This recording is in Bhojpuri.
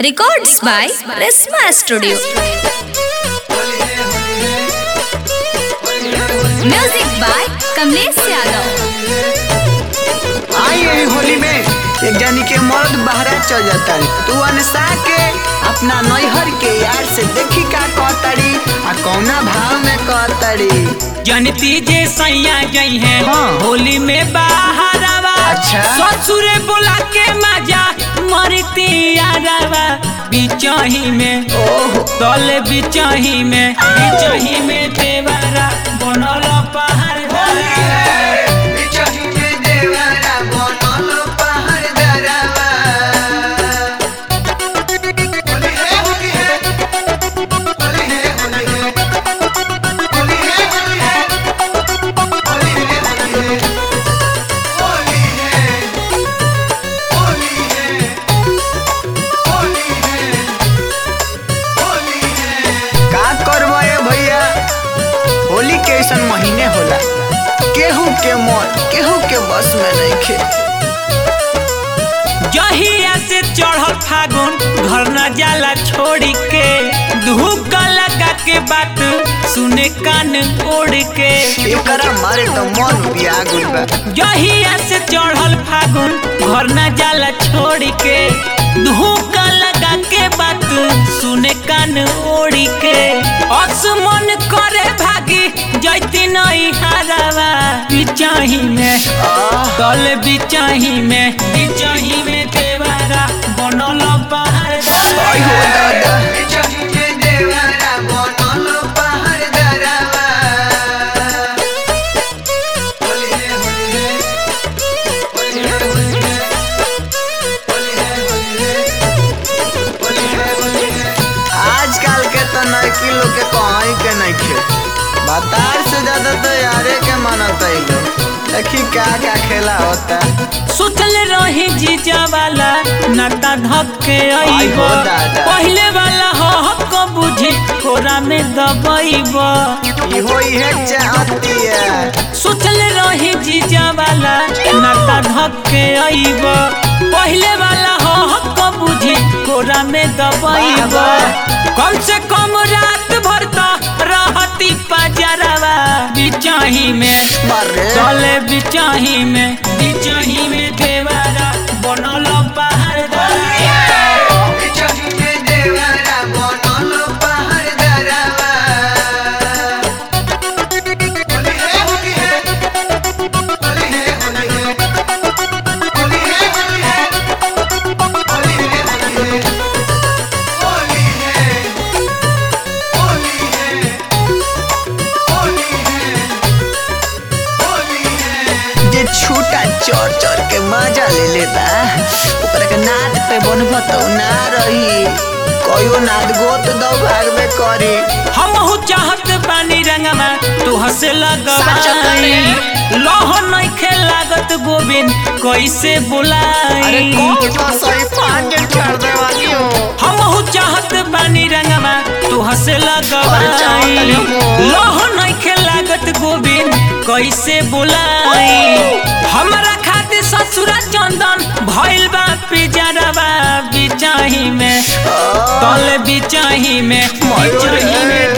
Records by Resma Studio. Music by Kamlesh Yadav. आई यही होली में एक जानी के मर्द बहरा चल जाता तू अनसा के अपना नैहर के यार से देखी का कहताड़ी आ कौना भाव में कहताड़ी जनती जे सैया गई है हाँ। होली में बाहर आवा अच्छा। ससुरे बोला के मजा मरती यारवा बिचही में ओहो तले बिचही में बिचही में देवरा बनल पहाड़ का करबो ए भैया होली के ऐसन महीने होला केहू के मन केहू के बस में नहीं खे जहिया से चढ़ल फागुन घर न जाला छोड़ी के धूप लगा के बात सुने कान ओढ़ के एकरा मारे तो मन बिया गुल बा जहिया से चढ़ल फागुन घर न जाला छोड़ के धोखा लगा के बात सुने कान ओढ़ी के असमन करे भागी जैती नहीं हारावा बिचाही में आह तल बिचाही में बिचाही में देवारा बनल पहाड़ आई हो दादा आजकल के तो नैकी लोग के कहीं के नहीं खे बतार से ज्यादा तो यारे के मानता ही लोग देखी क्या क्या खेला होता सोचल रही जीजा वाला नाता धक्के आई आईब हो दादा। पहले वाला हो हक बुझी कोरा में दबईब इहो इहे चाहती है सोचल रही जीजा वाला नाता धक्के आईब पहले वाला हो हक बुझी कोरा में दबईब वाह, कम से कम रात भर तो रहती पजरवा बिचाही में मारे चले बिचाही में बिचाही में देवारा बनल पहाड़ जे छूटा चोर चोर के मजा ले लेता ओकरा के नाद पे बनबो तो ना रही कहियो नाद गोत दो भाग में करी हम चाहत बानी रंगमा तू हंसे साचा लगवाई करे। लोह नइखे लागत गोविंद कैसे अरे बुलाई कौन सा सही पांच छोड़ दे वाली हो हम चाहत बानी रंगमा तू हंसे अरे लगवाई चाहत नहीं हो। लोह नइखे लागत गोविंद कैसे बुलाई हमरा खातिर ससुरा चंदन भइल बा पिजरवा बिचाही में तल बिचाही में बिचाही में